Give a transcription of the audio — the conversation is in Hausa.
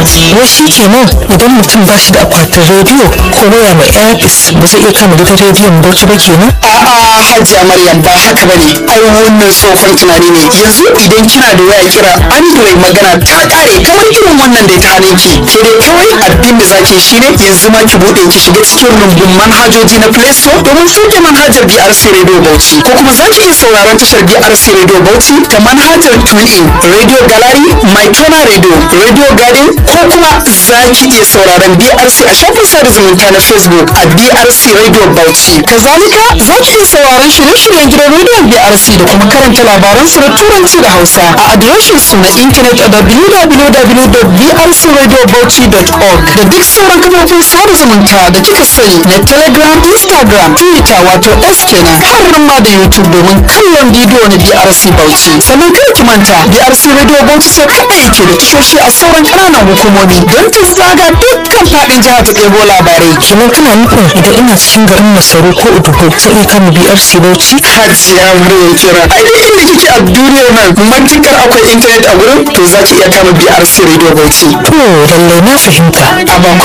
wai shi kenan idan mutum ba shi da akwatin rediyo ko waya mai airpis ba zai iya kama gidan rediyon bauchi ba kenan a'a hajiya maryam ba haka bane ai wannan tsohon tunani ne yanzu idan kina da waya kira android magana ta kare kamar irin wannan da ta hane ki ke dai kawai abin da zaki shine yanzu ma ki bude ki shiga cikin rumbun manhajoji na play store domin sauke manhajar BRC radio Bauchi ko kuma zaki iya sauraron tashar BRC radio Bauchi ta manhajar TuneIn radio gallery my Tona radio radio garden ko kuma zaki iya sauraron BRC a shafin sada zumunta na Facebook a BRC radio Bauchi kazalika zaki iya sauraron shirye-shiryen gidan rediyon BRC da kuma karanta labaran su na turanci da Hausa a adireshin su na intanet a www.brcradiobauchi.org da duk sauran kafofin sada zumunta da kika sani na Telegram, Instagram, Twitter wato S kenan har ma da YouTube domin kallon bidiyo na BRC Bauchi. Sannan kada ki manta BRC Radio Bauchi sai kaɗai yake da tashoshi a sauran ƙananan hukumomi don ta zaga dukkan faɗin jihar ta ɗebo labarai. kenan kana nufin idan ina cikin garin masaru ko udugo zai iya kama brc bauchi Hajiya Maryam kira. Ai duk inda kike a duniyar nan matukar akwai intanet a gurin to za ki iya kama BRC Radio Bauchi. to lallai na fahimta A